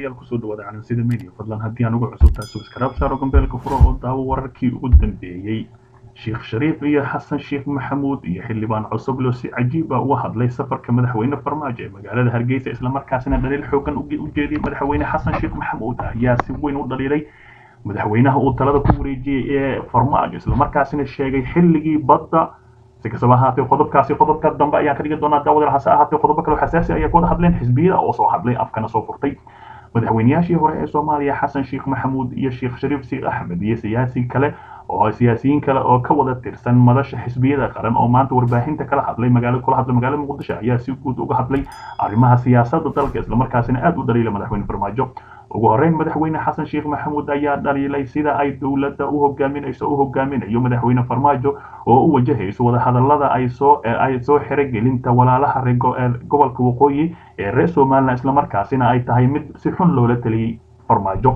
daawadayaal kusoo dhawaada calansida media fadlan haddii aan ugu cusubtahay subscribe saaro gambeelka furo oo daawo wararkii ugu dambeeyey sheekh shariif iyo xasan sheekh maxamuud iyo xildhibaan cusublo si cajiib ah uga hadlay safarka madaxweyne farmaajo ee magaalada hargeysa islamarkaasina dhaliil xoogan u jeediyey madaxweyne xasan sheekh maxamuud ayaa si weyn u dhaliilay madaxweynaha uu talada ku wareejiyey ee farmaajo islamarkaasina sheegay xilligii badda si kastaba ahaatee qodobkaasi qodobka dambe ayaan ka dhigi doonaa daawadal hase ahaatee qodobo kale oo xasaasi ayaa ka wada hadleen xisbiyada oo soo hadlay afkana soo furtay madaxweynayaashii hore ee soomaaliya xasan sheekh maxamuud iyo sheekh shariif sheekh axmed iyo siyaasi kale oo siyaasiyiin kale oo ka wada tirsan madasha xisbiyada qaran oo maanta warbaahinta kala hadlay magaalo kula hadlay magaalada muqdisho ayaa si guud uga hadlay arrimaha siyaasadda dalka islamarkaasina aada u dhaliilay madaxweyne farmaajo ugu horeyn madaxweyne xasan sheekh maxamuud ayaa dhaliilay sida ay dowladda u hogaaminayso u hogaaminayo madaxweyne farmaajo oo u wajahayso wadahadalada ay soo ay soo xirogelinta walaalaha reer gobolka waqooyi ee reer somalilan islamarkaasina ay tahay mid si xun loola taliyey farmaajo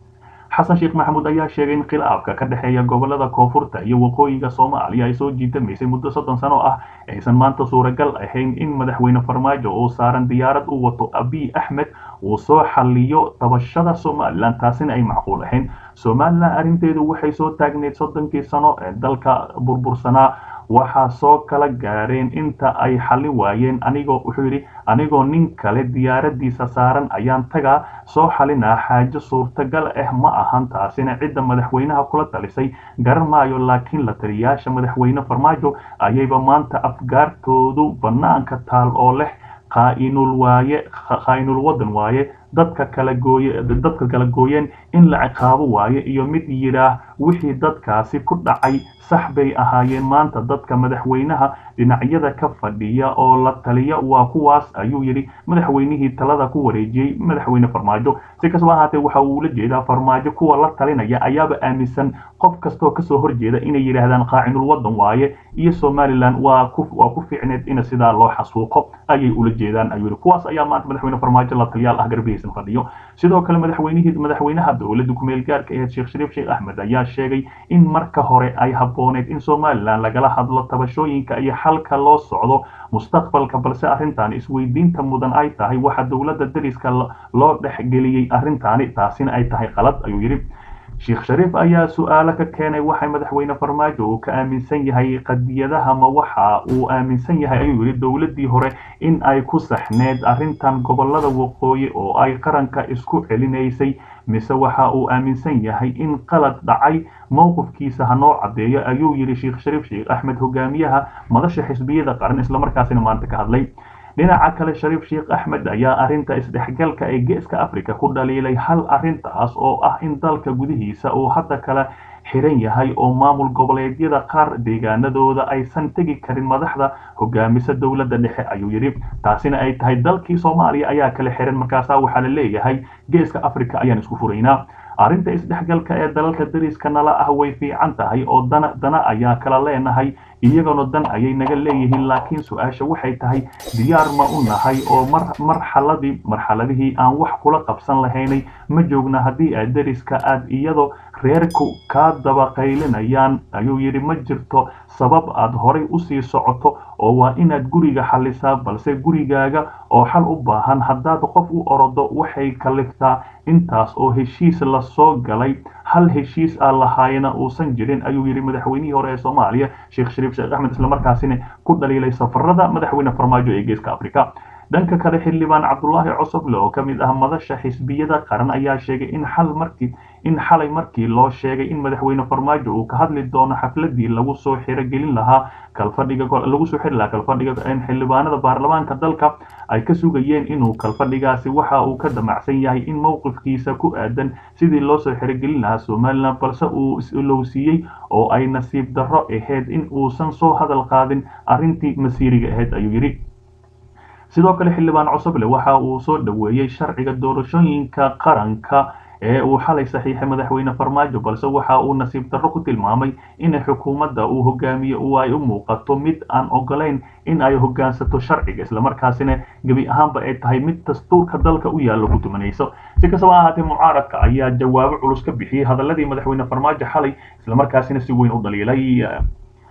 xasan sheekh maxamuud ayaa sheegay in khilaafka ka dhexeeya gobolada koonfurta iyo waqooyiga soomaaliya ay soo jiitamaysay muddo soddon sano ah aysan maanta suuragal ahayn in madaxweyne farmaajo oo saaran diyaarad u wato abiy axmed uu soo xaliyo tabashada somalilan taasina ay macquul ahayn somalilan arrinteedu waxay soo taagneyd soddonkii sano ee dalka burbursanaa waxaa soo kala gaareen inta ay xallin waayeen anigoo wuxuu yidhi anigoo nin kale diyaaradiisa saaran ayaan tagaa soo xalinaa xaajo suurtagal ah ma ahan taasina cidda madaxweynaha kula talisay garan maayo laakiin la taliyayaasha madaxweyne farmaajo ayayba maanta afgaartoodu bannaanka taal oo leh qaainul waaye qaa-inul wadan waaye dadka kala gooye dadka kala gooyeen in la ciqaabo waaye iyo mid yidhaah wixii dadkaasi ku dhacay sax bay ahaayeen maanta dadka madaxweynaha dhinacyada ka fadhiya oo la taliya waa kuwaas ayuu yidhi madaxweynihii talada ku wareejiyey madaxweyne farmaajo si kastaba ahaatee waxa uu la jeedaa farmaajo kuwa la talinaya ayaaba aaminsan qof kastoo kasoo horjeeda inay yidhaahdaan qaacinul wadan waaye iyo somalilan waa ku waa ku fiicneed in sidaa loo xasuuqo ayay ula jeedaan ayuu yidhi kuwaas ayaa maanta madaxweyne farmaajo la taliyaal ah garbihiisan fadhiyo sidoo kale madaxweynihii madaxweynaha dowladda kumeel gaarka aheed sheekh shariif sheekh axmed ayaa sheegay in marka hore ay habbooneyd in somalilan lagala hadlo tabashooyinka iyo xalka loo socdo mustaqbalka balse arrintan isweydiinta mudan ay tahay waxa dowladda dariska loo dhexgeliyey arrintaani taasina ay tahay qalad ayuu yidhi sheekh shariif ayaa su-aalo ka keenay waxay madaxweyne farmaajo uu ka aaminsan yahay qadiyadaha ma waxa uu aaminsan yahay ayuu yidhi dowladdii hore in ay ku saxneed arrintan gobolada waqooyi oo ay qaranka isku celinaysay mise waxa uu aaminsan yahay in qalad dhacay mowqifkiisa hanoo caddeeyo ayuu yidhi sheekh shariif sheekh axmed hogaamiyaha madasha xisbiyada qaran islamarkaasina maanta ka hadlay dhinaca kale shariif sheekh axmed ayaa arrinta isdhexgalka ee geeska africa ku dhaliilay hal arrintaas oo ah in dalka gudihiisa uu hadda kala xiran yahay oo maamul goboleedyada qaar deegaanadooda aysan tegi karin madaxda hogaamisa dowladda dhexe ayuu yidhi taasina ay tahay dalkii soomaaliya ayaa kala xiran markaasaa waxaa la leeyahay geeska africa ayaan isku furaynaa arrinta isdhexgalka ee dalalka dariska nala ah way fiican tahay oo dana dana ayaa kala leenahay iyagana dan ayay naga leeyihiin laakiin su-aasha waxay tahay diyaar ma u nahay oo mar marxaladii marxaladihii aan wax kula qabsan lahaynay ma joogna haddii aad dariska aad iyadoo reerku kaa dabaqaylinayaan ayuu yidhi ma jirto sabab aad horay usii socoto oo waa inaad guriga xalisaa balse gurigaaga oo xal u baahan haddaad qof u orodo waxay kaliftaa intaas oo heshiis la soo galay hal heshiis aan lahaayna uusan jirin ayuu yidhi madaxweynihii hore ee soomaaliya sheekh shariif sheekh axmed islamarkaasina ku dhaliilay safarada madaxweyne farmaajo ee geeska africa dhanka kale xildhibaan cabdulaahi cosoble oo ka mid ah madasha xisbiyada qaran ayaa sheegay in xal markii in xalay markii loo sheegay in madaxweyne farmaajo uu ka hadli doono xafladii lagu soo xirogelin lahaa kalfadhiga lagu soo xiri lahaa kalfadhiga xildhibaanada baarlamaanka dalka ay ka sugayeen inuu kalfadhigaasi waxa uu ka damacsan yahay in mowqifkiisa ku aadan sidii loo soo xirogelin lahaa somalilan balse uu is-ilowsiiyey oo ay nasiib darro ahayd in uusan soo hadal qaadin arrintii masiiriga ahayd ayuu yidhi sidoo kale xildhibaan cosoble waxa uu soo dhoweeyey sharciga doorashooyinka qaranka ee uu xalay saxiixay madaxweyne farmaajo balse waxa uu nasiib darro ku tilmaamay in xukuumadda uu hogaamiye uu ay u muuqato mid aan ogolayn in ay hogaansato sharciga islamarkaasina gebi ahaanba ay tahay mid dastuurka dalka u yaallo ku tumanayso si kastaba ahaatee mucaaradka ayaa jawaabo culus ka bixiyey hadaladii madaxweyne farmaajo xalay islamarkaasina si weyn u dhaliilay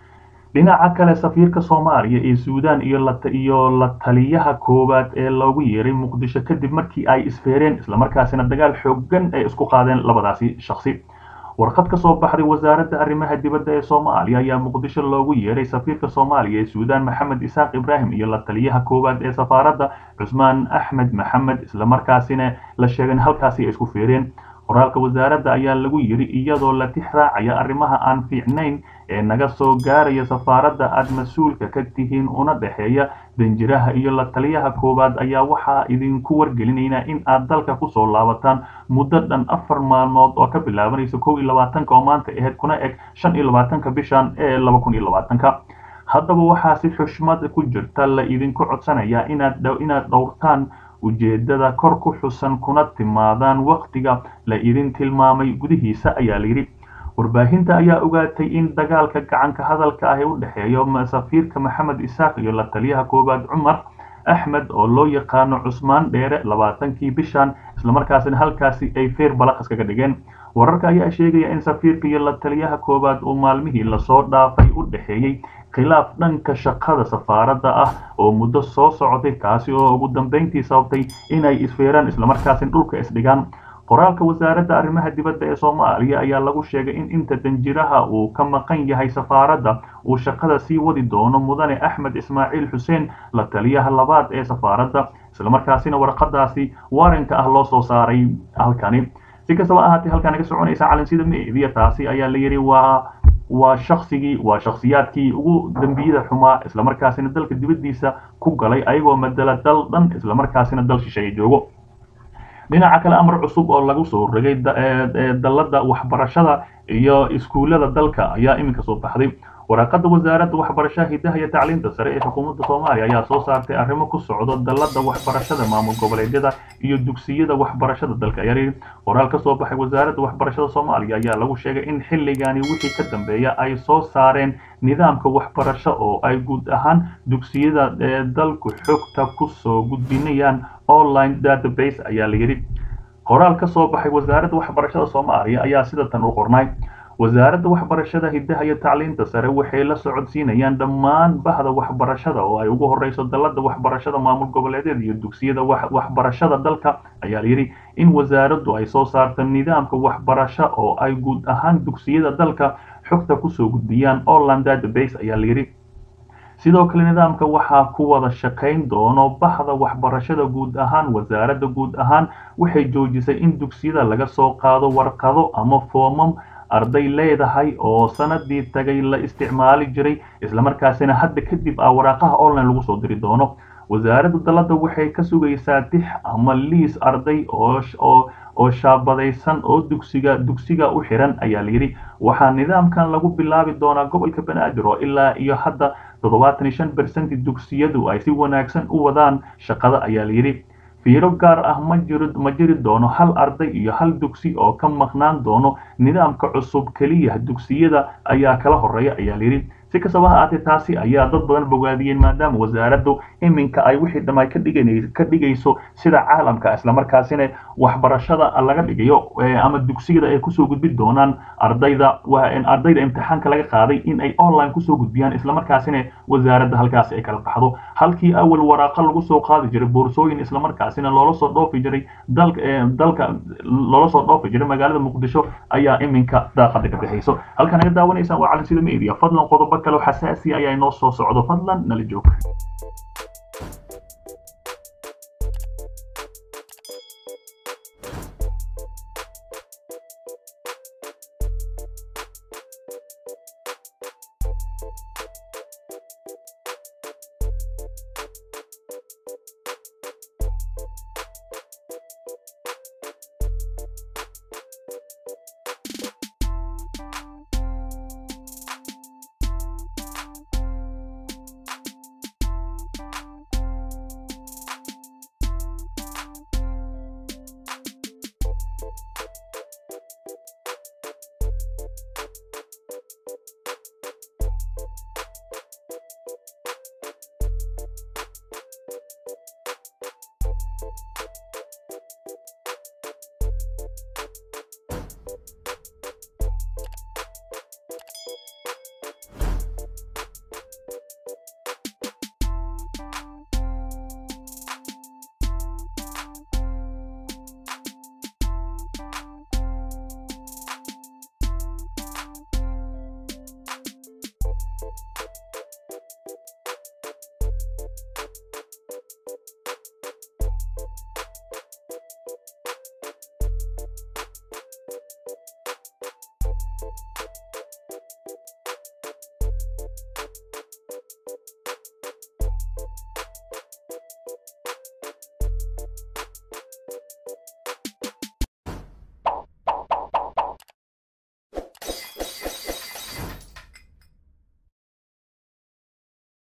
dhinaca kale safiirka soomaaliya ee suudaan iyo iyo la taliyaha koowaad ee loogu yeeray muqdisho kadib markii ay isfeereen islamarkaasina dagaal xoogan ay isku qaadeen labadaasi shakhsi warqad ka soo baxday wasaaradda arrimaha dibadda ee soomaaliya ayaa muqdisho loogu yeeray safiirka soomaaliya ee suudaan maxamed isaaq ibraahim iyo la taliyaha koowaad ee safaaradda cusmaan axmed maxamed islamarkaasina la sheegay in halkaasi ay isku feereen qoraalka wasaaradda ayaa lagu yiri iyadoo la tix raacaya arrimaha aan fiicnayn ee naga soo gaaraya safaaradda aad mas-uulka ka tihiin una dhexeeya danjiraha iyo la taliyaha koowaad ayaa waxaa idinku wargelinaynaa in aad dalka kusoo laabataan muddo dhan afar maalmood oo ka bilaabanaysa kow iyo labaatanka oo maanta ahayd kuna eg shan iyo labaatanka bishan ee laba kun iyo labaatanka haddaba waxaa si xushmad ku jirta la idinku codsanayaa inaad inaad dhowrtaan ujeedada kor ku xusan kuna timaadaan wakhtiga la idin tilmaamay gudihiisa ayaa layidhi warbaahinta ayaa ogaatay in dagaalka gacanka hadalka ah ee u dhexeeyo safiirka maxamed isaaq iyo la taliyaha koowaad cumar axmed oo loo yaqaano cusmaan dheere labaatankii bishan islamarkaasina halkaasi ay feer balaqas kaga dhigeen wararka ayaa sheegaya in safiirka iyo la taliyaha koowaad uu maalmihii lasoo dhaafay u dhexeeyey khilaaf dhanka shaqada safaaradda ah oo muddo soo socday kaasi oo ugu dambeyntii sababtay inay isfeeraan islamarkaasina dhulka isdhigaan qoraalka wasaaradda arrimaha dibadda ee soomaaliya ayaa lagu sheegay in inta danjiraha uu ka maqan yahay safaaradda uu shaqada sii wadi doono mudane axmed ismaaciil xuseen la taliyaha labaad ee safaaradda islamarkaasina warqadaasi waaranka ah loo soo saaray halkani si kastaba ahaatee halkaan naga soconaysa calansida meediya taasi ayaa la yidhi waa waa shaksigii waa shakhsiyaadkii ugu dembiyada xumaa islamarkaasina dalka dibaddiisa ku galay ayagoo madala dal dhan islamarkaasina dal shisheeye joogo dhinaca kale amar cusub oo lagu soo rogay dalladda waxbarashada iyo iskuullada dalka ayaa iminka soo baxday waraaqada wasaaradda waxbarashaha hidaha iyo tacliinta sare ee xukuumadda soomaaliya ayaa soo saartay arrimo ku socdo dalladda waxbarashada maamul goboleedyada iyo dugsiyada waxbarashada dalka ayaa yidhi qoraal ka soo baxay wasaaradda waxbarashada soomaaliya ayaa lagu sheegay in xilligani wixii ka dambeeya ay soo saareen nidaamka waxbarasho oo ay guud ahaan dugsiyada ee dalku xogta kusoo gudbinayaan online database ayaa la yidhi qoraal ka soo baxay wasaaradda waxbarashada soomaaliya ayaa sida tan u qornay wasaaradda waxbarashada hidaha iyo tacliinta sare waxay la socodsiinayaan dhammaan bahda waxbarashada oo ay ugu horeyso dalladda waxbarashada maamul goboleedyada iyo dugsiyada waxbarashada dalka ayaa layidhi in wasaaraddu ay soo saarto nidaamka waxbarasho oo ay guud ahaan dugsiyada dalka xogta kusoo gudbiyaan online database ayaa layidhi sidoo kale nidaamka waxaa ku wada shaqayn doono bahda waxbarashada guud ahaan wasaaradda guud ahaan waxay joojisay in dugsiyada laga soo qaado warqado ama foomam arday leedahay oo sanadii tagay la isticmaali jiray islamarkaasina hadda kadib ah waraaqaha online lagu soo diri doono wasaaradda dalladda waxay ka sugaysaa tix ama liis arday oo oo shaabadaysan oo dugsiga dugsiga u xiran ayaa layidhi waxaa nidaamkan lagu bilaabi doonaa gobolka banaadir oo ilaa iyo hadda toddobaatan iyo shan bersenti dugsiyadu ay si wanaagsan u wadaan shaqada ayaa layidhi fiiro gaar ah ma jiro ma jiri doono hal arday iyo hal dugsi oo ka maqnaan doono nidaamka cusub keliya dugsiyada ayaa kala horeeya ayaa layidhi si kastaba ha aatee taasi ayaa dad badan bogaadiyeen maadaama wasaaraddu iminka ay wixii dhamay ka dhigan ka dhigayso sida caalamka islamarkaasina waxbarashada laga dhigayo ama dugsiyada ay kusoo gudbin doonaan ardayda ardayda imtixaanka laga qaaday in ay online kusoo gudbiyaan islamarkaasina wasaaradda halkaasi ay kala baxdo halkii awal waraaqa lagu soo qaadi jiray boorsooyin islamarkaasina loola soo dhoofi jiray dalka dalka loola soo dhoofi jiray magaalada muqdisho ayaa iminka daaqada ka bixayso halkaan naga daawanaysaan waa calansida media fadlan qodobo kale oo xasaasi ayaa inoo soo socdo fadlan nala joog